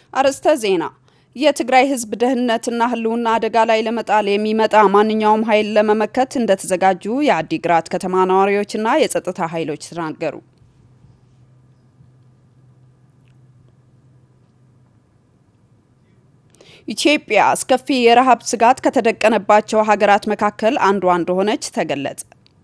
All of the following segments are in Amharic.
አርዕስተ ዜና የትግራይ ህዝብ ደህንነትና ህልውና አደጋ ላይ ለመጣል የሚመጣ ማንኛውም ኃይል ለመመከት እንደተዘጋጁ የአዲግራት ከተማ ነዋሪዎችና የጸጥታ ኃይሎች ተናገሩ። ኢትዮጵያ አስከፊ የረሃብ ስጋት ከተደቀነባቸው ሀገራት መካከል አንዷ እንደሆነች ተገለጸ።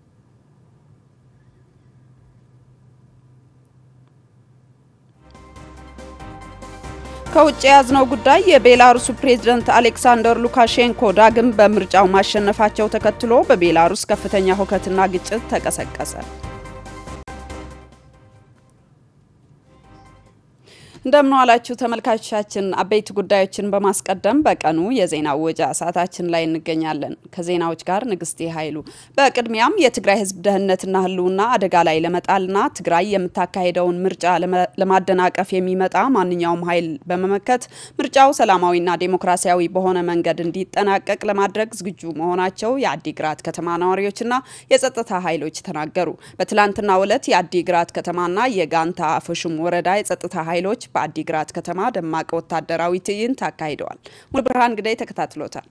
ከውጭ የያዝነው ጉዳይ የቤላሩሱ ፕሬዝደንት አሌክሳንደር ሉካሼንኮ ዳግም በምርጫው ማሸነፋቸው ተከትሎ በቤላሩስ ከፍተኛ ሁከትና ግጭት ተቀሰቀሰ። እንደምን ዋላችሁ ተመልካቾቻችን። አበይት ጉዳዮችን በማስቀደም በቀኑ የዜና ወጃ ሰዓታችን ላይ እንገኛለን። ከዜናዎች ጋር ንግስቴ ኃይሉ። በቅድሚያም የትግራይ ህዝብ ደህንነትና ህልውና አደጋ ላይ ለመጣልና ትግራይ የምታካሄደውን ምርጫ ለማደናቀፍ የሚመጣ ማንኛውም ኃይል በመመከት ምርጫው ሰላማዊና ዴሞክራሲያዊ በሆነ መንገድ እንዲጠናቀቅ ለማድረግ ዝግጁ መሆናቸው የአዲግራት ከተማ ነዋሪዎችና የጸጥታ ኃይሎች ተናገሩ። በትላንትናው ዕለት የአዲግራት ከተማና የጋንታ አፈሹም ወረዳ የጸጥታ ኃይሎች በአዲግራት ከተማ ደማቅ ወታደራዊ ትዕይንት አካሂደዋል። ሙሉ ብርሃን ግዳይ ተከታትሎታል።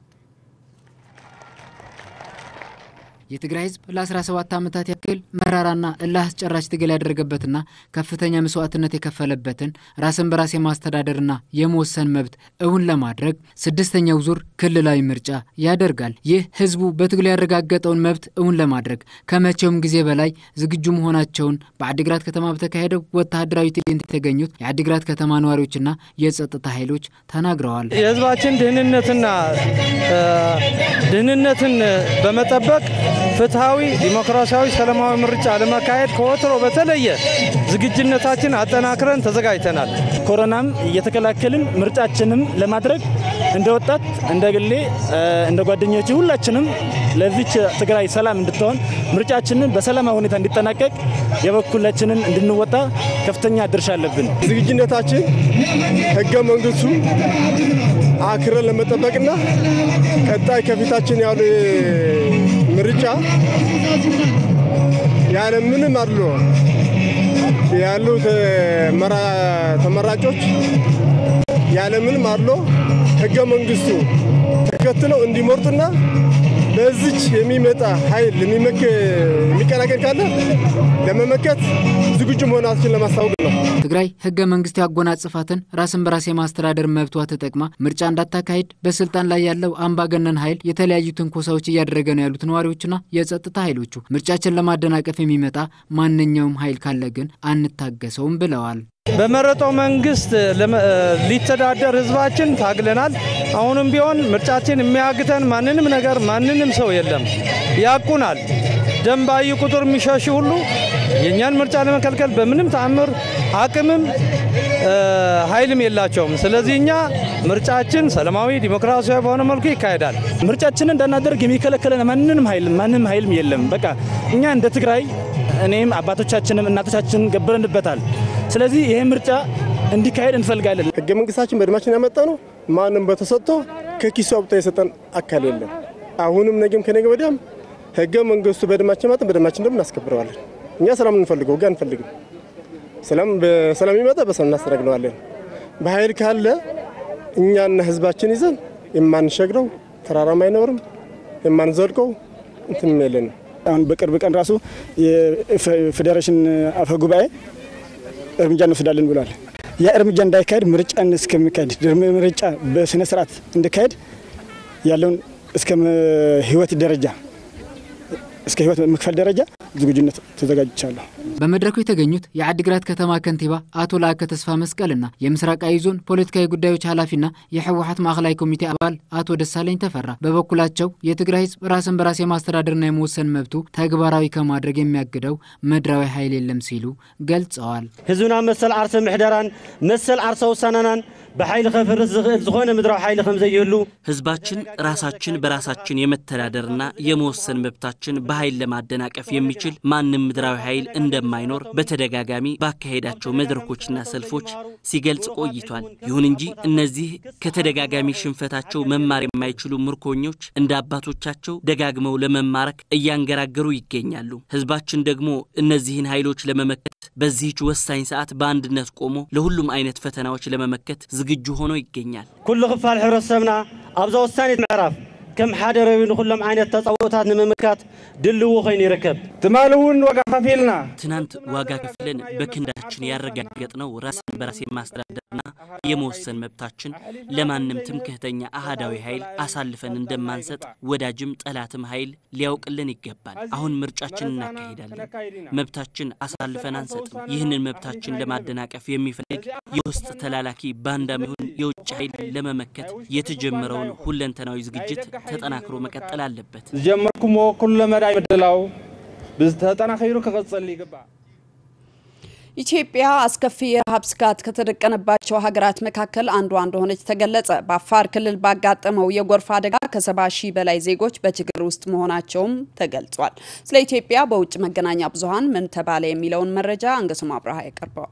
የትግራይ ህዝብ ለ17 ዓመታት ያክል መራራና እልህ አስጨራሽ ትግል ያደረገበትና ከፍተኛ መስዋዕትነት የከፈለበትን ራስን በራስ የማስተዳደርና የመወሰን መብት እውን ለማድረግ ስድስተኛው ዙር ክልላዊ ምርጫ ያደርጋል። ይህ ህዝቡ በትግሉ ያረጋገጠውን መብት እውን ለማድረግ ከመቼውም ጊዜ በላይ ዝግጁ መሆናቸውን በአዲግራት ከተማ በተካሄደው ወታደራዊ ትዕይንት የተገኙት የአዲግራት ከተማ ነዋሪዎችና የጸጥታ ኃይሎች ተናግረዋል። የህዝባችን ደህንነትና ደህንነትን በመጠበቅ ፍትሐዊ፣ ዲሞክራሲያዊ፣ ሰላማዊ ምርጫ ለማካሄድ ከወትሮ በተለየ ዝግጁነታችን አጠናክረን ተዘጋጅተናል። ኮሮናም እየተከላከልን ምርጫችንም ለማድረግ እንደ ወጣት፣ እንደ ግሌ፣ እንደ ጓደኞች ሁላችንም ለዚች ትግራይ ሰላም እንድትሆን ምርጫችንን በሰላማዊ ሁኔታ እንዲጠናቀቅ የበኩላችንን እንድንወጣ ከፍተኛ ድርሻ አለብን። ዝግጁነታችን ህገ መንግስቱ አክረን ለመጠበቅና ቀጣይ ከፊታችን ያሉ ምርጫ ያለ ምንም አድሎ ያሉት ተመራጮች ያለ ምንም አድሎ ህገ መንግስቱ ተከትለው እንዲመርጡና በዚች የሚመጣ ኃይል የሚቀናቀን ካለ ለመመከት ዝግጁ መሆናችን ለማስታወቅ ነው። ትግራይ ህገ መንግስት ያጎናጽፋትን ራስን በራስ የማስተዳደር መብቷ ተጠቅማ ምርጫ እንዳታካሄድ በስልጣን ላይ ያለው አምባገነን ኃይል የተለያዩ ትንኮሳዎች እያደረገ ነው ያሉት ነዋሪዎችና የጸጥታ ኃይሎቹ ምርጫችን ለማደናቀፍ የሚመጣ ማንኛውም ኃይል ካለ ግን አንታገሰውም ብለዋል። በመረጠው መንግስት ሊተዳደር ህዝባችን ታግለናል። አሁንም ቢሆን ምርጫችን የሚያግተን ማንንም ነገር ማንንም ሰው የለም። ያቁናል። ደም ባዩ ቁጥር የሚሸሹ ሁሉ የእኛን ምርጫ ለመከልከል በምንም ተአምር አቅምም ኃይልም የላቸውም። ስለዚህ እኛ ምርጫችን ሰላማዊ ዲሞክራሲያዊ በሆነ መልኩ ይካሄዳል። ምርጫችንን እንዳናደርግ የሚከለከለን ማንንም ኃይል ማንም ኃይልም የለም። በቃ እኛ እንደ ትግራይ እኔም አባቶቻችንም እናቶቻችንም ገብረንበታል። ስለዚህ ይሄ ምርጫ እንዲካሄድ እንፈልጋለን። ህገ መንግስታችን በደማችን ያመጣ ነው። ማንም በተሰጥቶ ከኪሱ አውጥቶ የሰጠን አካል የለም። አሁንም ነገም ከነገ ወዲያም ህገ መንግስቱ በደማችን ማጠን በደማችን ደግሞ እናስከብረዋለን። እኛ ሰላም እንፈልገው ህግ አንፈልግም። ሰላም በሰላም ይመጣ በሰላም እናስተናግደዋለን። በኃይል ካለ እኛና ህዝባችን ይዘን የማንሸግረው ተራራም አይኖርም የማንዘልቀው እንትንም የለንም። አሁን በቅርብ ቀን ራሱ የፌዴሬሽን አፈ ጉባኤ እርምጃ እንወስዳለን ብሏል። ያ እርምጃ እንዳይካሄድ ምርጫን እስከሚካሄድ ምርጫ በስነ ስርዓት እንዲካሄድ ያለውን እስከ ህይወት ደረጃ እስከ ህይወት መክፈል ደረጃ ዝግጁነት ተዘጋጅቻለሁ። በመድረኩ የተገኙት የአዲግራት ከተማ ከንቲባ አቶ ለአከ ተስፋ መስቀልና የምስራቃዊ ዞን ፖለቲካዊ ጉዳዮች ኃላፊና የህወሀት ማዕከላዊ ኮሚቴ አባል አቶ ደሳለኝ ተፈራ በበኩላቸው የትግራይ ህዝብ ራስን በራስ የማስተዳደርና የመወሰን መብቱ ተግባራዊ ከማድረግ የሚያግደው ምድራዊ ኃይል የለም ሲሉ ገልጸዋል። ህዝብና መሰል ዓርሰ ምሕደራን መሰል ዓርሰ ውሳናናን በኃይሊ ከፍርስ ዝኽእል ዝኾነ ምድራዊ ኃይሊ ከም ዘይህሉ ህዝባችን ራሳችን በራሳችን የመተዳደርና የመወሰን መብታችን በኃይል ለማደናቀፍ የሚችል ማንም ምድራዊ ኃይል እንደሌለ እንደማይኖር በተደጋጋሚ ባካሄዳቸው መድረኮችና ሰልፎች ሲገልጽ ቆይቷል። ይሁን እንጂ እነዚህ ከተደጋጋሚ ሽንፈታቸው መማር የማይችሉ ምርኮኞች እንደ አባቶቻቸው ደጋግመው ለመማረክ እያንገራገሩ ይገኛሉ። ህዝባችን ደግሞ እነዚህን ኃይሎች ለመመከት በዚህች ወሳኝ ሰዓት በአንድነት ቆሞ ለሁሉም አይነት ፈተናዎች ለመመከት ዝግጁ ሆኖ ይገኛል። ኩሉ ክፋል ሕብረተሰብና ኣብዛ ወሳኒት ምዕራፍ ከም ሓደ ረቢ ንኩሎም ዓይነት ተፃውታት ንምምካት ድልዎ ኮይኑ ይርከብ ትማል እውን ዋጋ ከፊልና ትናንት ዋጋ ከፍለን በክንዳችን ያረጋገጥነው ራስን በራስ የማስተዳደርና የመወሰን መብታችን ለማንም ትምክህተኛ አህዳዊ ኃይል አሳልፈን እንደማንሰጥ ወዳጅም ጠላትም ኃይል ሊያውቅልን ይገባል። አሁን ምርጫችን እናካሂዳለን። መብታችን አሳልፈን አንሰጥም። ይህንን መብታችን ለማደናቀፍ የሚፈልግ የውስጥ ተላላኪ ባንዳም ይሁን የውጭ ኃይል ለመመከት የተጀመረውን ሁለንተናዊ ዝግጅት ተጠናክሮ መቀጠል አለበት። ዝጀመርኩሞ ኩሉ መዳይ ምድላው ተጠናኺሩ ክቕፅል ይግባእ። ኢትዮጵያ አስከፊ የረሃብ ስጋት ከተደቀነባቸው ሀገራት መካከል አንዷ እንደሆነች ተገለጸ። በአፋር ክልል ባጋጠመው የጎርፍ አደጋ ከሰባ ሺህ በላይ ዜጎች በችግር ውስጥ መሆናቸውም ተገልጿል። ስለ ኢትዮጵያ በውጭ መገናኛ ብዙኃን ምን ተባለ የሚለውን መረጃ አንገሱም አብርሃ ያቀርበዋል።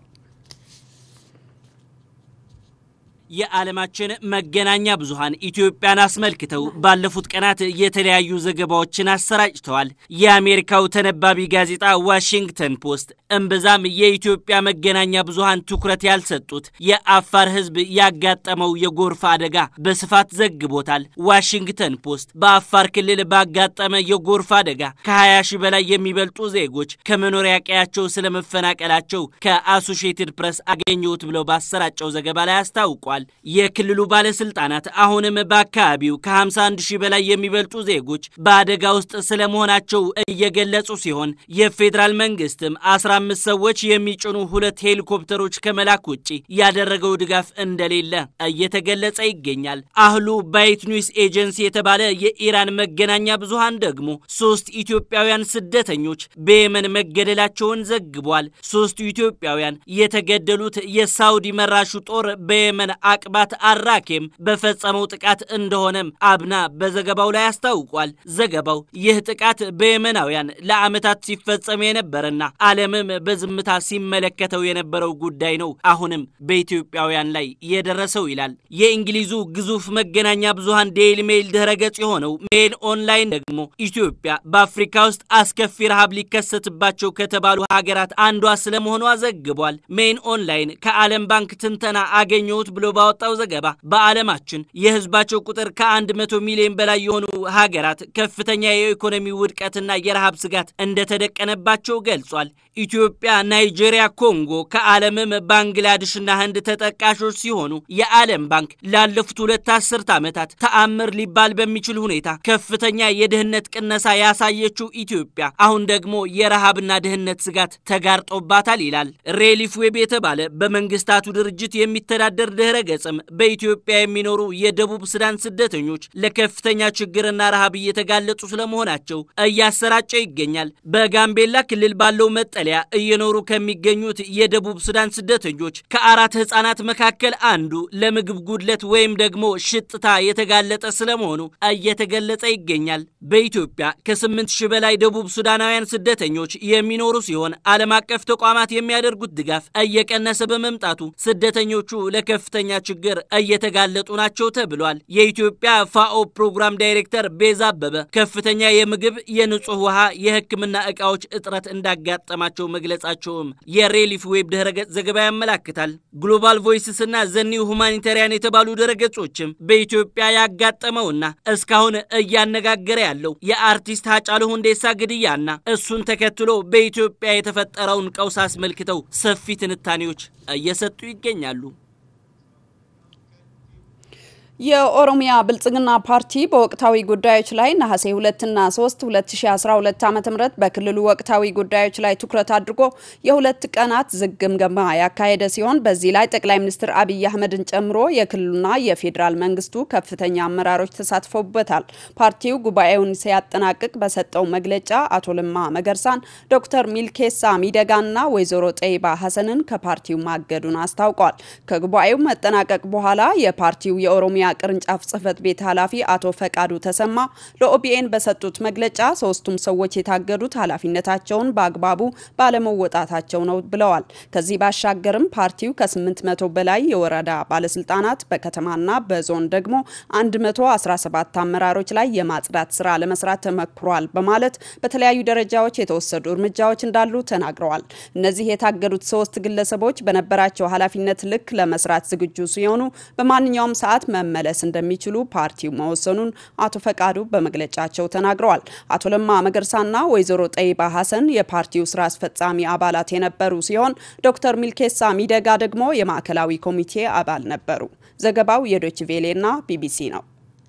የዓለማችን መገናኛ ብዙሃን ኢትዮጵያን አስመልክተው ባለፉት ቀናት የተለያዩ ዘገባዎችን አሰራጭተዋል። የአሜሪካው ተነባቢ ጋዜጣ ዋሽንግተን ፖስት እምብዛም የኢትዮጵያ መገናኛ ብዙሃን ትኩረት ያልሰጡት የአፋር ሕዝብ ያጋጠመው የጎርፍ አደጋ በስፋት ዘግቦታል። ዋሽንግተን ፖስት በአፋር ክልል ባጋጠመ የጎርፍ አደጋ ከ20 ሺህ በላይ የሚበልጡ ዜጎች ከመኖሪያ ቀያቸው ስለመፈናቀላቸው ከአሶሺየትድ ፕሬስ አገኘሁት ብለው ባሰራጨው ዘገባ ላይ አስታውቋል። የክልሉ ባለስልጣናት አሁንም በአካባቢው ከ51 ሺህ በላይ የሚበልጡ ዜጎች በአደጋ ውስጥ ስለመሆናቸው እየገለጹ ሲሆን የፌዴራል መንግስትም 15 ሰዎች የሚጭኑ ሁለት ሄሊኮፕተሮች ከመላክ ውጭ ያደረገው ድጋፍ እንደሌለ እየተገለጸ ይገኛል። አህሉ ባይት ኒውስ ኤጀንሲ የተባለ የኢራን መገናኛ ብዙሃን ደግሞ ሶስት ኢትዮጵያውያን ስደተኞች በየመን መገደላቸውን ዘግቧል። ሶስቱ ኢትዮጵያውያን የተገደሉት የሳውዲ መራሹ ጦር በየመን አቅባት አራኬም በፈጸመው ጥቃት እንደሆነም አብና በዘገባው ላይ አስታውቋል። ዘገባው ይህ ጥቃት በየመናውያን ለዓመታት ሲፈጸም የነበረና ዓለምም በዝምታ ሲመለከተው የነበረው ጉዳይ ነው አሁንም በኢትዮጵያውያን ላይ የደረሰው ይላል። የእንግሊዙ ግዙፍ መገናኛ ብዙሃን ዴይሊ ሜይል ድህረ ገጽ የሆነው ሜይል ኦንላይን ደግሞ ኢትዮጵያ በአፍሪካ ውስጥ አስከፊ ረሃብ ሊከሰትባቸው ከተባሉ ሀገራት አንዷ ስለመሆኗ ዘግቧል። ሜይል ኦንላይን ከዓለም ባንክ ትንተና አገኘሁት ብሎ ባወጣው ዘገባ በዓለማችን የሕዝባቸው ቁጥር ከአንድ መቶ ሚሊዮን በላይ የሆኑ ሀገራት ከፍተኛ የኢኮኖሚ ውድቀትና የረሃብ ስጋት እንደተደቀነባቸው ገልጿል። ኢትዮጵያ፣ ናይጄሪያ፣ ኮንጎ ከዓለምም ባንግላዴሽና ህንድ ተጠቃሾች ሲሆኑ የዓለም ባንክ ላለፉት ሁለት አስርት ዓመታት ተአምር ሊባል በሚችል ሁኔታ ከፍተኛ የድህነት ቅነሳ ያሳየችው ኢትዮጵያ አሁን ደግሞ የረሃብና ድህነት ስጋት ተጋርጦባታል ይላል። ሬሊፍ ዌብ የተባለ በመንግስታቱ ድርጅት የሚተዳደር ድህረ ገጽም በኢትዮጵያ የሚኖሩ የደቡብ ሱዳን ስደተኞች ለከፍተኛ ችግርና ረሃብ እየተጋለጡ ስለመሆናቸው እያሰራጨ ይገኛል። በጋምቤላ ክልል ባለው መጠለያ እየኖሩ ከሚገኙት የደቡብ ሱዳን ስደተኞች ከአራት ህጻናት መካከል አንዱ ለምግብ ጉድለት ወይም ደግሞ ሽጥታ የተጋለጠ ስለመሆኑ እየተገለጸ ይገኛል። በኢትዮጵያ ከስምንት ሺህ በላይ ደቡብ ሱዳናውያን ስደተኞች የሚኖሩ ሲሆን ዓለም አቀፍ ተቋማት የሚያደርጉት ድጋፍ እየቀነሰ በመምጣቱ ስደተኞቹ ለከፍተኛ ችግር እየተጋለጡ ናቸው ተብሏል። የኢትዮጵያ ፋኦ ፕሮግራም ዳይሬክተር ቤዛ አበበ ከፍተኛ የምግብ፣ የንጹህ ውሃ፣ የሕክምና ዕቃዎች እጥረት እንዳጋጠማቸው መግለጻቸውም የሬሊፍ ዌብ ድረገጽ ዘገባ ያመላክታል። ግሎባል ቮይስስ እና ዘኒው ሁማኒታሪያን የተባሉ ድረገጾችም በኢትዮጵያ ያጋጠመውና እስካሁን እያነጋገረ ያለው የአርቲስት ሃጫሉ ሁንዴሳ ግድያና እሱን ተከትሎ በኢትዮጵያ የተፈጠረውን ቀውስ አስመልክተው ሰፊ ትንታኔዎች እየሰጡ ይገኛሉ። የኦሮሚያ ብልጽግና ፓርቲ በወቅታዊ ጉዳዮች ላይ ነሐሴ 2 እና 3 2012 ዓ.ም በክልሉ ወቅታዊ ጉዳዮች ላይ ትኩረት አድርጎ የሁለት ቀናት ዝግ ግምገማ ያካሄደ ሲሆን በዚህ ላይ ጠቅላይ ሚኒስትር አብይ አህመድን ጨምሮ የክልሉና የፌዴራል መንግስቱ ከፍተኛ አመራሮች ተሳትፈውበታል። ፓርቲው ጉባኤውን ሲያጠናቅቅ በሰጠው መግለጫ አቶ ለማ መገርሳን፣ ዶክተር ሚልኬሳ ሚደጋና ወይዘሮ ጠይባ ሀሰንን ከፓርቲው ማገዱን አስታውቋል። ከጉባኤው መጠናቀቅ በኋላ የፓርቲው የኦሮሚያ ኦሮሚያ ቅርንጫፍ ጽህፈት ቤት ኃላፊ አቶ ፈቃዱ ተሰማ ለኦቢኤን በሰጡት መግለጫ ሶስቱም ሰዎች የታገዱት ኃላፊነታቸውን በአግባቡ ባለመወጣታቸው ነው ብለዋል። ከዚህ ባሻገርም ፓርቲው ከ800 በላይ የወረዳ ባለስልጣናት በከተማና በዞን ደግሞ 117 አመራሮች ላይ የማጽዳት ስራ ለመስራት ተመክሯል በማለት በተለያዩ ደረጃዎች የተወሰዱ እርምጃዎች እንዳሉ ተናግረዋል። እነዚህ የታገዱት ሶስት ግለሰቦች በነበራቸው ኃላፊነት ልክ ለመስራት ዝግጁ ሲሆኑ በማንኛውም ሰዓት መመለስ እንደሚችሉ ፓርቲው መወሰኑን አቶ ፈቃዱ በመግለጫቸው ተናግረዋል። አቶ ለማ መገርሳና ወይዘሮ ጠይባ ሀሰን የፓርቲው ስራ አስፈጻሚ አባላት የነበሩ ሲሆን ዶክተር ሚልኬሳ ሚደጋ ደግሞ የማዕከላዊ ኮሚቴ አባል ነበሩ። ዘገባው የዶች ቬሌና ቢቢሲ ነው።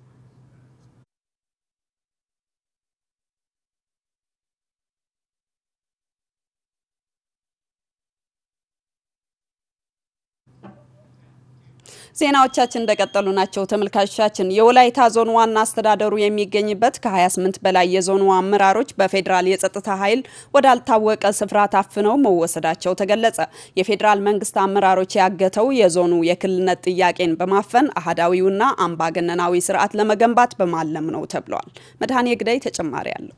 ዜናዎቻችን እንደቀጠሉ ናቸው። ተመልካቾቻችን የወላይታ ዞን ዋና አስተዳደሩ የሚገኝበት ከ28 በላይ የዞኑ አመራሮች በፌዴራል የጸጥታ ኃይል ወዳልታወቀ ስፍራ ታፍነው መወሰዳቸው ተገለጸ። የፌዴራል መንግስት አመራሮች ያገተው የዞኑ የክልልነት ጥያቄን በማፈን አህዳዊውና አምባገነናዊ ስርዓት ለመገንባት በማለም ነው ተብሏል። መድኃኔ ግዳይ ተጨማሪ አለው።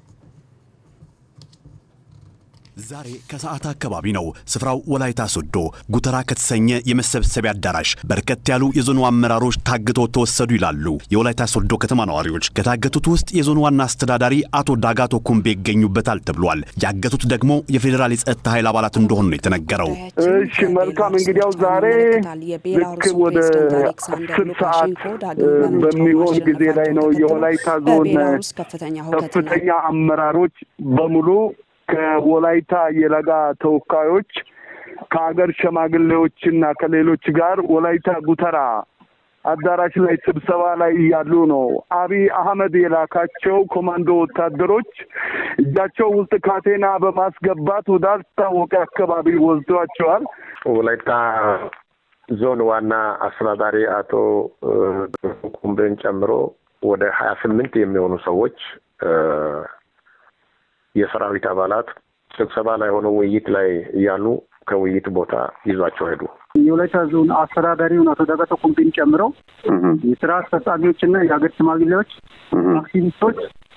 ዛሬ ከሰዓት አካባቢ ነው። ስፍራው ወላይታ ሶዶ ጉተራ ከተሰኘ የመሰብሰቢያ አዳራሽ በርከት ያሉ የዞኑ አመራሮች ታግተው ተወሰዱ ይላሉ የወላይታ ሶዶ ከተማ ነዋሪዎች። ከታገቱት ውስጥ የዞኑ ዋና አስተዳዳሪ አቶ ዳጋቶ ኩምቤ ይገኙበታል ተብሏል። ያገቱት ደግሞ የፌዴራል የጸጥታ ኃይል አባላት እንደሆኑ ነው የተነገረው። እሺ መልካም። እንግዲያው ዛሬ ልክ ወደ አስር ሰዓት በሚሆን ጊዜ ላይ ነው የወላይታ ዞን ከፍተኛ አመራሮች በሙሉ ከወላይታ የለጋ ተወካዮች ከሀገር ሸማግሌዎችና ከሌሎች ጋር ወላይታ ጉተራ አዳራሽ ላይ ስብሰባ ላይ እያሉ ነው አብይ አህመድ የላካቸው ኮማንዶ ወታደሮች እጃቸው ውስጥ ካቴና በማስገባት ወዳልታወቀ አካባቢ ወስዷቸዋል። ወላይታ ዞን ዋና አስተዳዳሪ አቶ ኩምቤን ጨምሮ ወደ ሀያ ስምንት የሚሆኑ ሰዎች የሰራዊት አባላት ስብሰባ ላይ ሆነው ውይይት ላይ እያሉ ከውይይት ቦታ ይዟቸው ሄዱ። የወላይታ ዞን አስተዳዳሪውን አቶ ዳጋቶ ኩምቤን ጨምሮ የስራ አስፈጻሚዎችና የሀገር ሽማግሌዎች፣ አክቲቪስቶች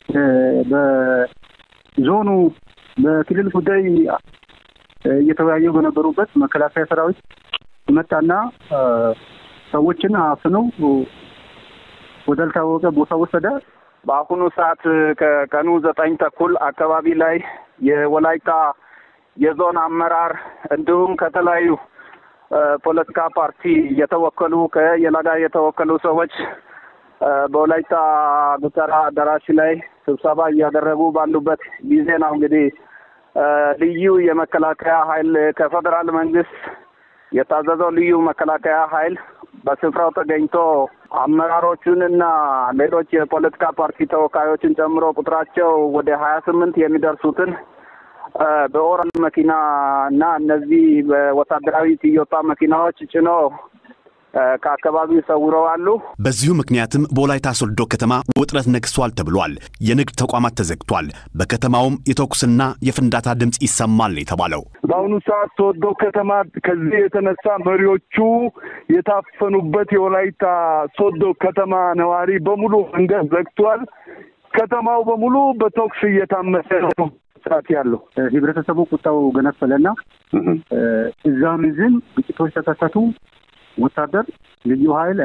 በዞኑ በክልል ጉዳይ እየተወያዩ በነበሩበት መከላከያ ሰራዊት መጣና ሰዎችን አፍነው ወዳልታወቀ ቦታ ወሰደ። በአሁኑ ሰዓት ከቀኑ ዘጠኝ ተኩል አካባቢ ላይ የወላይታ የዞን አመራር እንዲሁም ከተለያዩ ፖለቲካ ፓርቲ የተወከሉ ከየለጋ የተወከሉ ሰዎች በወላይታ ጉተራ አዳራሽ ላይ ስብሰባ እያደረጉ ባሉበት ጊዜ ነው እንግዲህ ልዩ የመከላከያ ኃይል ከፌዴራል መንግስት የታዘዘው ልዩ መከላከያ ኃይል በስፍራው ተገኝቶ አመራሮቹንና ሌሎች የፖለቲካ ፓርቲ ተወካዮችን ጨምሮ ቁጥራቸው ወደ ሀያ ስምንት የሚደርሱትን በኦራል መኪና እና እነዚህ በወታደራዊ ቶዮታ መኪናዎች ጭኖ ከአካባቢው ሰውረዋሉ። በዚሁ ምክንያትም በወላይታ ሶዶ ከተማ ውጥረት ነግሷል ተብሏል። የንግድ ተቋማት ተዘግቷል። በከተማውም የተኩስና የፍንዳታ ድምፅ ይሰማል የተባለው በአሁኑ ሰዓት ሶዶ ከተማ ከዚህ የተነሳ መሪዎቹ የታፈኑበት የወላይታ ሶዶ ከተማ ነዋሪ በሙሉ መንገድ ዘግቷል። ከተማው በሙሉ በተኩስ እየታመሰ ነው ሰዓት ያለው ህብረተሰቡ ቁጣው ገነፈለና እዛም እዚህም ግጭቶች ተከሰቱ። ወታደር፣ ልዩ ኃይል፣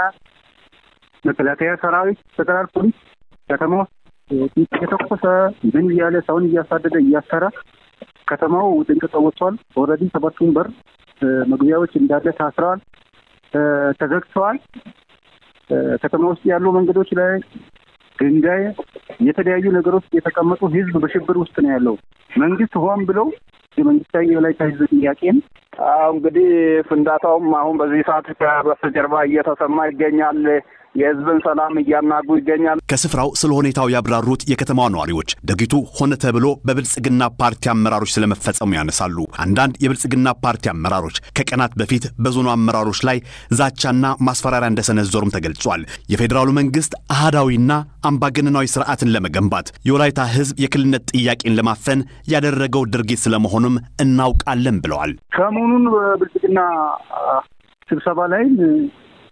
መከላከያ ሰራዊት፣ ፌደራል ፖሊስ ከተማ ውስጥ የተኮሰ ምን እያለ ሰውን እያሳደደ እያሰረ ከተማው ጥንቅጥ ወጥቷል። ኦልሬዲ ሰባቱን በር መግቢያዎች እንዳለ ታስረዋል፣ ተዘግተዋል። ከተማ ውስጥ ያሉ መንገዶች ላይ ድንጋይ፣ የተለያዩ ነገሮች የተቀመጡ ህዝብ በሽብር ውስጥ ነው ያለው። መንግስት ሆን ብለው የመንግስታዊ የወላይታ ህዝብ ጥያቄን አሁ እንግዲህ ፍንዳታውም አሁን በዚህ ሰዓት ከበስተጀርባ እየተሰማ ይገኛል። የህዝብን ሰላም እያናጉ ይገኛል። ከስፍራው ስለ ሁኔታው ያብራሩት የከተማዋ ነዋሪዎች ድርጊቱ ሆነ ተብሎ በብልጽግና ፓርቲ አመራሮች ስለመፈጸሙ ያነሳሉ። አንዳንድ የብልጽግና ፓርቲ አመራሮች ከቀናት በፊት በዞኑ አመራሮች ላይ ዛቻና ማስፈራሪያ እንደሰነዘሩም ተገልጿል። የፌዴራሉ መንግስት አህዳዊና አምባገነናዊ ስርዓትን ለመገንባት የወላይታ ህዝብ የክልልነት ጥያቄን ለማፈን ያደረገው ድርጊት ስለመሆኑም እናውቃለን ብለዋል። ሰሞኑን በብልጽግና ስብሰባ ላይ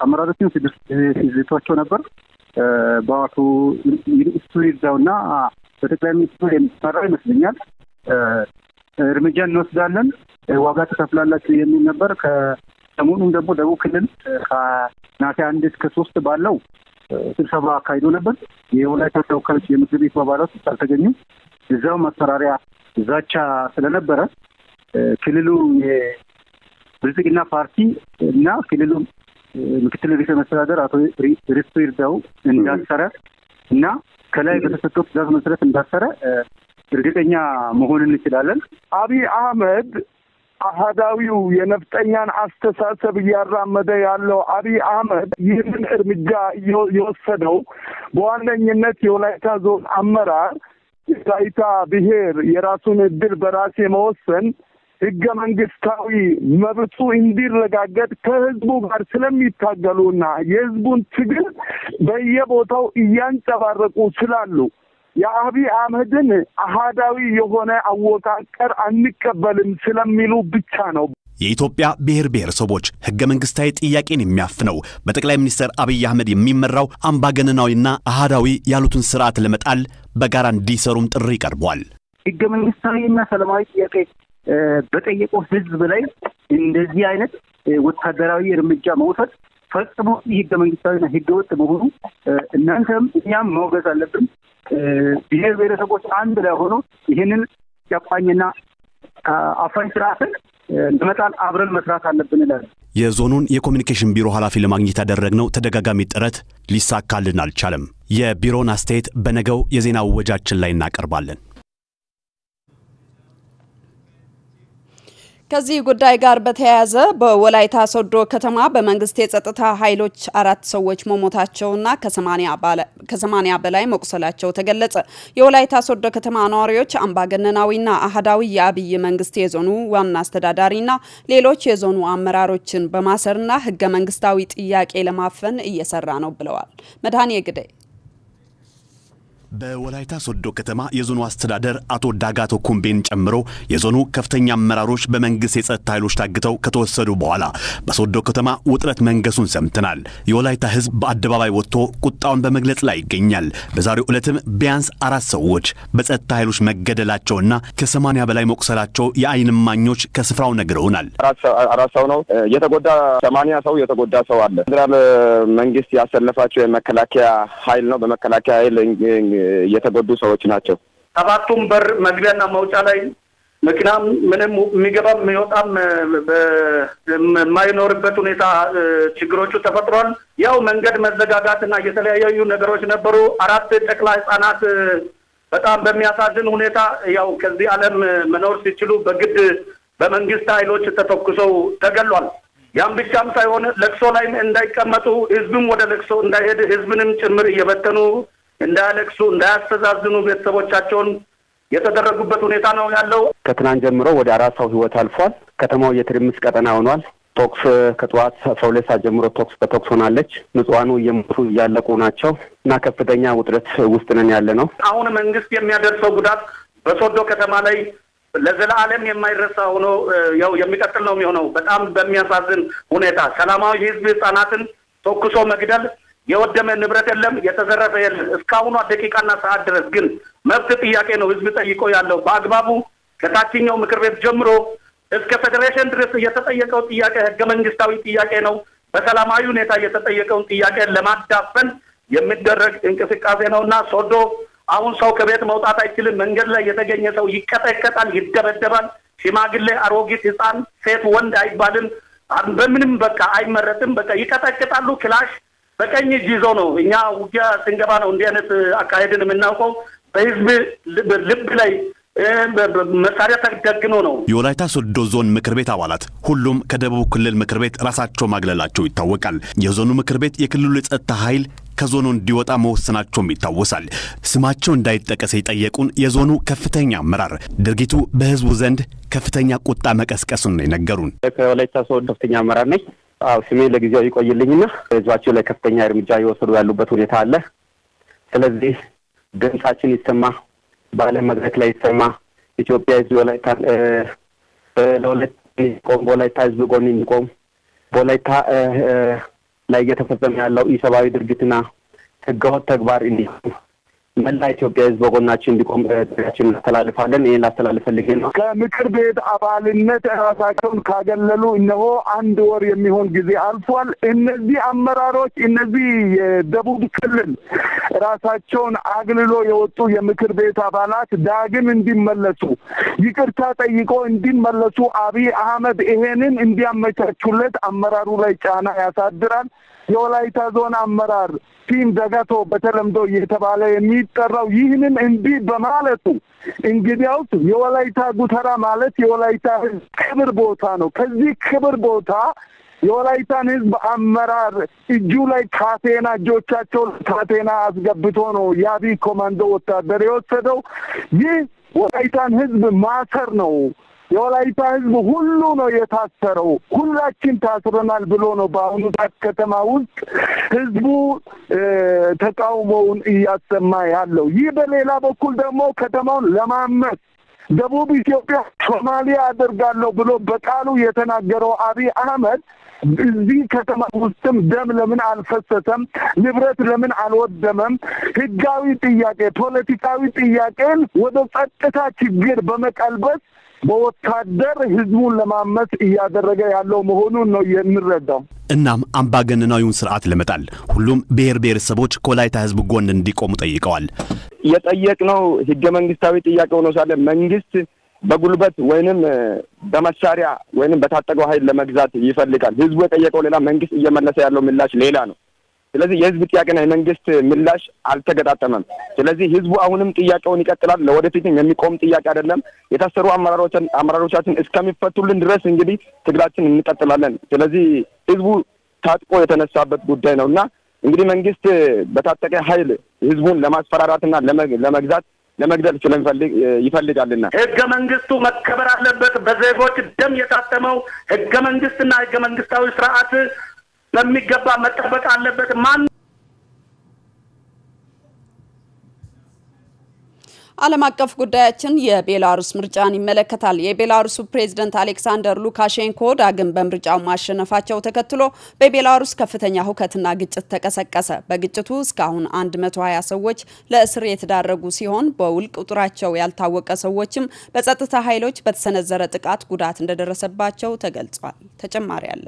አመራሮችን ሲዝቷቸው ነበር። በአቶ እሱ ይርዳውና በጠቅላይ ሚኒስትሩ የሚመራ ይመስለኛል እርምጃ እንወስዳለን፣ ዋጋ ትከፍላላችሁ የሚል ነበር። ከሰሞኑም ደግሞ ደቡብ ክልል ከነሐሴ አንድ እስከ ሶስት ባለው ስብሰባ አካሂዶ ነበር። የወላይታ ተወካዮች የምክር ቤቱ አባላት ውስጥ አልተገኙም። እዛው ማስፈራሪያ ዛቻ ስለነበረ ክልሉ የብልጽግና ፓርቲ እና ክልሉ ምክትል ርዕሰ መስተዳደር አቶ ሪስቱ ይርዳው እንዳሰረ እና ከላይ በተሰጠው ትዕዛዝ መሰረት እንዳሰረ እርግጠኛ መሆን እንችላለን። አብይ አህመድ አህዳዊው የነፍጠኛን አስተሳሰብ እያራመደ ያለው አብይ አህመድ ይህንን እርምጃ የወሰደው በዋነኝነት የወላይታ ዞን አመራር የወላይታ ብሔር የራሱን እድል በራስ የመወሰን ህገ መንግስታዊ መብቱ እንዲረጋገጥ ከህዝቡ ጋር ስለሚታገሉና የህዝቡን ትግል በየቦታው እያንጸባረቁ ስላሉ የአብይ አህመድን አህዳዊ የሆነ አወቃቀር አንቀበልም ስለሚሉ ብቻ ነው። የኢትዮጵያ ብሔር ብሔረሰቦች ህገ መንግስታዊ ጥያቄን የሚያፍነው በጠቅላይ ሚኒስትር አብይ አህመድ የሚመራው አምባገነናዊና አህዳዊ ያሉትን ስርዓት ለመጣል በጋራ እንዲሰሩም ጥሪ ቀርቧል። ህገ መንግስታዊና ሰላማዊ ጥያቄ በጠየቀው ህዝብ ላይ እንደዚህ አይነት ወታደራዊ እርምጃ መውሰድ ፈጽሞ ህገ መንግስታዊና ህገ ወጥ መሆኑ እናንተም እኛም ማውገዝ አለብን። ብሔር ብሔረሰቦች አንድ ላይ ሆኖ ይህንን ጨቋኝና አፋኝ ስርዓትን ለመጣል አብረን መስራት አለብን እላለሁ። የዞኑን የኮሚኒኬሽን ቢሮ ኃላፊ ለማግኘት ያደረግነው ተደጋጋሚ ጥረት ሊሳካልን አልቻለም። የቢሮውን አስተያየት በነገው የዜና እወጃችን ላይ እናቀርባለን። ከዚህ ጉዳይ ጋር በተያያዘ በወላይታ ሶዶ ከተማ በመንግስት የጸጥታ ኃይሎች አራት ሰዎች መሞታቸውና ከሰማኒያ በላይ መቁሰላቸው ተገለጸ። የወላይታ ሶዶ ከተማ ነዋሪዎች አምባገነናዊና አህዳዊ የአብይ መንግስት የዞኑ ዋና አስተዳዳሪና ሌሎች የዞኑ አመራሮችን በማሰርና ህገ መንግስታዊ ጥያቄ ለማፈን እየሰራ ነው ብለዋል። መድኃኔ ግዳይ በወላይታ ሶዶ ከተማ የዞኑ አስተዳደር አቶ ዳጋቶ ኩምቤን ጨምሮ የዞኑ ከፍተኛ አመራሮች በመንግስት የጸጥታ ኃይሎች ታግተው ከተወሰዱ በኋላ በሶዶ ከተማ ውጥረት መንገሱን ሰምተናል። የወላይታ ህዝብ በአደባባይ ወጥቶ ቁጣውን በመግለጽ ላይ ይገኛል። በዛሬው ዕለትም ቢያንስ አራት ሰዎች በጸጥታ ኃይሎች መገደላቸውና ከሰማንያ በላይ መቁሰላቸው የአይን እማኞች ከስፍራው ነግረውናል። አራት ሰው ነው የተጎዳ፣ ሰማንያ ሰው የተጎዳ ሰው አለ። ፌዴራል መንግስት ያሰለፋቸው የመከላከያ ኃይል ነው። በመከላከያ ኃይል የተጎዱ ሰዎች ናቸው። ሰባቱም በር መግቢያና መውጫ ላይ መኪናም ምንም የሚገባም የሚወጣም የማይኖርበት ሁኔታ ችግሮቹ ተፈጥሯል። ያው መንገድ መዘጋጋትና የተለያዩ ነገሮች ነበሩ። አራት ጨቅላ ህጻናት በጣም በሚያሳዝን ሁኔታ ያው ከዚህ ዓለም መኖር ሲችሉ በግድ በመንግስት ኃይሎች ተተኩሰው ተገሏል። ያም ብቻም ሳይሆን ለቅሶ ላይ እንዳይቀመጡ ህዝብም ወደ ለቅሶ እንዳይሄድ ህዝብንም ጭምር እየበተኑ እንዳያለቅሱ እንዳያስተዛዝኑ ቤተሰቦቻቸውን የተደረጉበት ሁኔታ ነው ያለው። ከትናንት ጀምሮ ወደ አራት ሰው ህይወት አልፏል። ከተማው የትርምስ ቀጠና ሆኗል። ቶክስ ከጠዋት አስራ ሁለት ሰዓት ጀምሮ ቶክስ በቶክስ ሆናለች። ንጹሐኑ እየሞቱ እያለቁ ናቸው እና ከፍተኛ ውጥረት ውስጥ ነን ያለ ነው። አሁን መንግስት የሚያደርሰው ጉዳት በሶዶ ከተማ ላይ ለዘላለም የማይረሳ ሆኖ ያው የሚቀጥል ነው የሚሆነው። በጣም በሚያሳዝን ሁኔታ ሰላማዊ ህዝብ ህጻናትን ተኩሶ መግደል የወደመ ንብረት የለም፣ የተዘረፈ የለም። እስካሁኗ ደቂቃና ሰዓት ድረስ ግን መብት ጥያቄ ነው ህዝብ ጠይቆ ያለው በአግባቡ ከታችኛው ምክር ቤት ጀምሮ እስከ ፌዴሬሽን ድረስ የተጠየቀው ጥያቄ ህገ መንግስታዊ ጥያቄ ነው። በሰላማዊ ሁኔታ የተጠየቀውን ጥያቄ ለማዳፈን የሚደረግ እንቅስቃሴ ነው እና ሶዶ አሁን ሰው ከቤት መውጣት አይችልም። መንገድ ላይ የተገኘ ሰው ይቀጠቀጣል፣ ይደበደባል። ሽማግሌ፣ አሮጊት፣ ህፃን፣ ሴት፣ ወንድ አይባልም። በምንም በቃ አይመረጥም። በቃ ይቀጠቅጣሉ። ክላሽ በቀኝ እጅ ይዞ ነው። እኛ ውጊያ ስንገባ ነው እንዲህ አይነት አካሄድን የምናውቀው። በህዝብ ልብ ላይ መሳሪያ ተደግኖ ነው። የወላይታ ሶዶ ዞን ምክር ቤት አባላት ሁሉም ከደቡብ ክልል ምክር ቤት ራሳቸው ማግለላቸው ይታወቃል። የዞኑ ምክር ቤት የክልሉ የጸጥታ ኃይል ከዞኑ እንዲወጣ መወሰናቸውም ይታወሳል። ስማቸው እንዳይጠቀስ የጠየቁን የዞኑ ከፍተኛ አመራር ድርጊቱ በህዝቡ ዘንድ ከፍተኛ ቁጣ መቀስቀሱን ነው የነገሩን። ከወላይታ ሶዶ ከፍተኛ አመራር ነኝ። አዎ ስሜ ለጊዜው ይቆይልኝና ህዝባቸው ላይ ከፍተኛ እርምጃ እየወሰዱ ያሉበት ሁኔታ አለ። ስለዚህ ድምጻችን ይሰማ፣ በዓለም መድረክ ላይ ይሰማ። ኢትዮጵያ ህዝብ ወላይታ ለወላይታ ቆም በወላይታ ህዝብ ጎን የሚቆም በወላይታ ላይ እየተፈጸመ ያለው ኢሰብአዊ ድርጊትና ህገወጥ ተግባር እንዲሁም መላ ኢትዮጵያ ህዝብ በጎናችን እንዲቆም ጥሪያችን እናስተላልፋለን። ይህን ላስተላልፍ ፈልጌ ነው። ከምክር ቤት አባልነት ራሳቸውን ካገለሉ እነሆ አንድ ወር የሚሆን ጊዜ አልፏል። እነዚህ አመራሮች እነዚህ የደቡብ ክልል ራሳቸውን አግልሎ የወጡ የምክር ቤት አባላት ዳግም እንዲመለሱ ይቅርታ ጠይቆ እንዲመለሱ አብይ አህመድ ይሄንን እንዲያመቻቹለት አመራሩ ላይ ጫና ያሳድራል። የወላይታ ዞን አመራር ቲም ደጋቶ በተለምዶ እየተባለ የሚጠራው ይህንን እንዲህ በማለቱ እንግዲያውስ የወላይታ ጉተራ ማለት የወላይታ ህዝብ ክብር ቦታ ነው። ከዚህ ክብር ቦታ የወላይታን ህዝብ አመራር እጁ ላይ ካቴና እጆቻቸው ካቴና አስገብቶ ነው የአብይ ኮማንዶ ወታደር የወሰደው። ይህ ወላይታን ህዝብ ማሰር ነው። የወላይታ ህዝብ ሁሉ ነው የታሰረው። ሁላችን ታስረናል ብሎ ነው በአሁኑ ሰዓት ከተማ ውስጥ ህዝቡ ተቃውሞውን እያሰማ ያለው። ይህ በሌላ በኩል ደግሞ ከተማውን ለማመስ ደቡብ ኢትዮጵያ ሶማሊያ አደርጋለሁ ብሎ በቃሉ የተናገረው አብይ አህመድ እዚህ ከተማ ውስጥም ደም ለምን አልፈሰሰም? ንብረት ለምን አልወደመም? ህጋዊ ጥያቄ፣ ፖለቲካዊ ጥያቄን ወደ ጸጥታ ችግር በመቀልበስ በወታደር ህዝቡን ለማመስ እያደረገ ያለው መሆኑን ነው የምንረዳው። እናም አምባገነናዊውን ስርዓት ለመጣል ሁሉም ብሔር ብሔረሰቦች ከወላይታ ህዝብ ጎን እንዲቆሙ ጠይቀዋል። የጠየቅነው ህገ መንግስታዊ ጥያቄ ሆኖ ሳለ መንግስት በጉልበት ወይንም በመሳሪያ ወይንም በታጠቀው ኃይል ለመግዛት ይፈልጋል። ህዝቡ የጠየቀው ሌላ፣ መንግስት እየመለሰ ያለው ምላሽ ሌላ ነው። ስለዚህ የህዝብ ጥያቄና የመንግስት ምላሽ አልተገጣጠመም። ስለዚህ ህዝቡ አሁንም ጥያቄውን ይቀጥላል። ለወደፊትም የሚቆም ጥያቄ አይደለም። የታሰሩ አመራሮቻችን እስከሚፈቱልን ድረስ እንግዲህ ትግላችን እንቀጥላለን። ስለዚህ ህዝቡ ታጥቆ የተነሳበት ጉዳይ ነው እና እንግዲህ መንግስት በታጠቀ ኃይል ህዝቡን ለማስፈራራትና ለመግዛት ለመግደል ስለሚፈልግ ይፈልጋልና ህገ መንግስቱ መከበር አለበት። በዜጎች ደም የታተመው ህገ መንግስትና ህገ መንግስታዊ ስርዓት በሚገባ መጠበቅ አለበት። ማን ዓለም አቀፍ ጉዳያችን የቤላሩስ ምርጫን ይመለከታል። የቤላሩሱ ፕሬዝደንት አሌክሳንደር ሉካሼንኮ ዳግም በምርጫው ማሸነፋቸው ተከትሎ በቤላሩስ ከፍተኛ ሁከትና ግጭት ተቀሰቀሰ። በግጭቱ እስካሁን 120 ሰዎች ለእስር የተዳረጉ ሲሆን በውል ቁጥራቸው ያልታወቀ ሰዎችም በጸጥታ ኃይሎች በተሰነዘረ ጥቃት ጉዳት እንደደረሰባቸው ተገልጿል። ተጨማሪ አለ።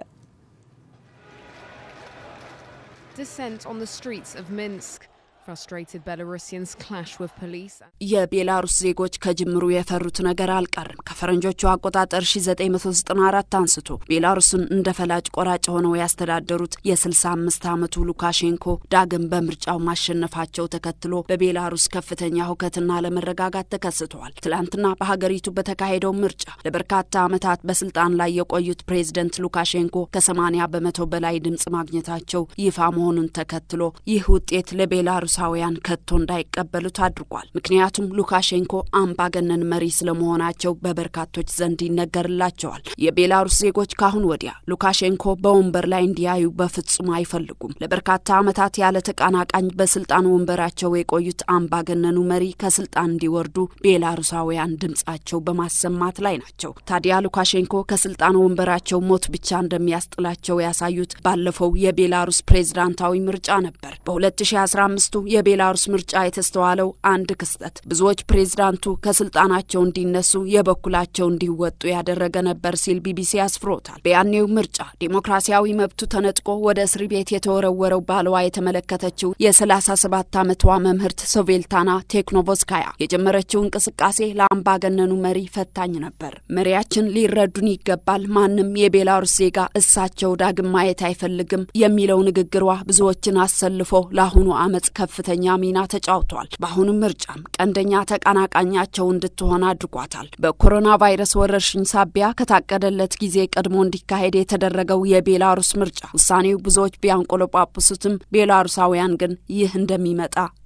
Dissent on the streets of Minsk. Frustrated Belarusians clash with police. የቤላሩስ ዜጎች ከጅምሩ የፈሩት ነገር አልቀርም። ከፈረንጆቹ አቆጣጠር 1994 አንስቶ ቤላሩስን እንደ ፈላጭ ቆራጭ ሆነው ያስተዳደሩት የ65 ዓመቱ ሉካሼንኮ ዳግም በምርጫው ማሸነፋቸው ተከትሎ በቤላሩስ ከፍተኛ ሁከትና አለመረጋጋት ተከስተዋል። ትላንትና በሀገሪቱ በተካሄደው ምርጫ ለበርካታ ዓመታት በስልጣን ላይ የቆዩት ፕሬዝደንት ሉካሼንኮ ከ80 በመቶ በላይ ድምጽ ማግኘታቸው ይፋ መሆኑን ተከትሎ ይህ ውጤት ለቤላሩስ ሳውያን ከቶ እንዳይቀበሉት አድርጓል። ምክንያቱም ሉካሼንኮ አምባገነን መሪ ስለመሆናቸው በበርካቶች ዘንድ ይነገርላቸዋል። የቤላሩስ ዜጎች ካሁን ወዲያ ሉካሼንኮ በወንበር ላይ እንዲያዩ በፍጹም አይፈልጉም። ለበርካታ ዓመታት ያለ ተቀናቃኝ በስልጣን ወንበራቸው የቆዩት አምባገነኑ መሪ ከስልጣን እንዲወርዱ ቤላሩሳውያን ድምጻቸው በማሰማት ላይ ናቸው። ታዲያ ሉካሼንኮ ከስልጣን ወንበራቸው ሞት ብቻ እንደሚያስጥላቸው ያሳዩት ባለፈው የቤላሩስ ፕሬዝዳንታዊ ምርጫ ነበር። በ2015 የቤላሩስ ምርጫ የተስተዋለው አንድ ክስተት ብዙዎች ፕሬዝዳንቱ ከስልጣናቸው እንዲነሱ የበኩላቸው እንዲወጡ ያደረገ ነበር ሲል ቢቢሲ አስፍሮታል። በያኔው ምርጫ ዴሞክራሲያዊ መብቱ ተነጥቆ ወደ እስር ቤት የተወረወረው ባለዋ የተመለከተችው የ37 ዓመቷ መምህርት ሶቬልታና ቴክኖቮስካያ የጀመረችው እንቅስቃሴ ለአምባገነኑ መሪ ፈታኝ ነበር። መሪያችን ሊረዱን ይገባል፣ ማንም የቤላሩስ ዜጋ እሳቸው ዳግም ማየት አይፈልግም የሚለው ንግግሯ ብዙዎችን አሰልፎ ለአሁኑ አመፅ ከፍተኛ ሚና ተጫውቷል። በአሁኑ ምርጫም ቀንደኛ ተቀናቃኛቸው እንድትሆን አድርጓታል። በኮሮና ቫይረስ ወረርሽኝ ሳቢያ ከታቀደለት ጊዜ ቀድሞ እንዲካሄድ የተደረገው የቤላሩስ ምርጫ ውሳኔው ብዙዎች ቢያንቆለጳጵሱትም ቤላሩሳውያን ግን ይህ እንደሚመጣ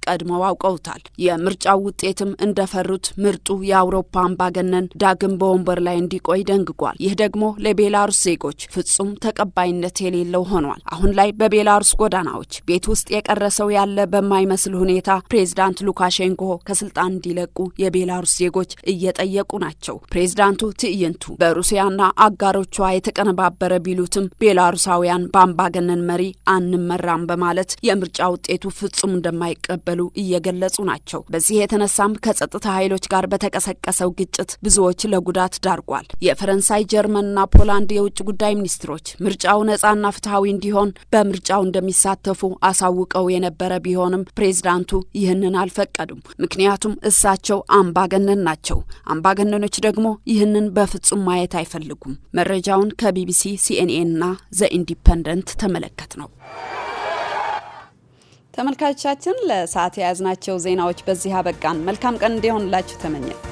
ቀድመው አውቀውታል። የምርጫው ውጤትም እንደፈሩት ምርጡ የአውሮፓ አምባገነን ዳግም በወንበር ላይ እንዲቆይ ደንግጓል። ይህ ደግሞ ለቤላሩስ ዜጎች ፍጹም ተቀባይነት የሌለው ሆኗል። አሁን ላይ በቤላሩስ ጎዳናዎች ቤት ውስጥ የቀረሰው ያለ በማይመስል ሁኔታ ፕሬዝዳንት ሉካሼንኮ ከስልጣን እንዲለቁ የቤላሩስ ዜጎች እየጠየቁ ናቸው። ፕሬዝዳንቱ ትዕይንቱ በሩሲያና አጋሮቿ የተቀነባበረ ቢሉትም ቤላሩሳውያን በአምባገነን መሪ አንመራም በማለት የምርጫ ውጤቱ ፍጹም እንደማይቀበሉ እየገለጹ ናቸው። በዚህ የተነሳም ከጸጥታ ኃይሎች ጋር በተቀሰቀሰው ግጭት ብዙዎች ለጉዳት ዳርጓል። የፈረንሳይ ጀርመንና ፖላንድ የውጭ ጉዳይ ሚኒስትሮች ምርጫው ነጻና ፍትሐዊ እንዲሆን በምርጫው እንደሚሳተፉ አሳውቀው የነበረ ቢሆንም ፕሬዝዳንቱ ይህንን አልፈቀዱም። ምክንያቱም እሳቸው አምባገነን ናቸው። አምባገነኖች ደግሞ ይህንን በፍጹም ማየት አይፈልጉም። መረጃውን ከቢቢሲ ሲኤንኤንና ዘ ኢንዲፐንደንት ተመለከት ነው። ተመልካቾቻችን ለሰዓት የያዝናቸው ዜናዎች በዚህ አበቃን። መልካም ቀን እንዲሆንላችሁ ተመኘን።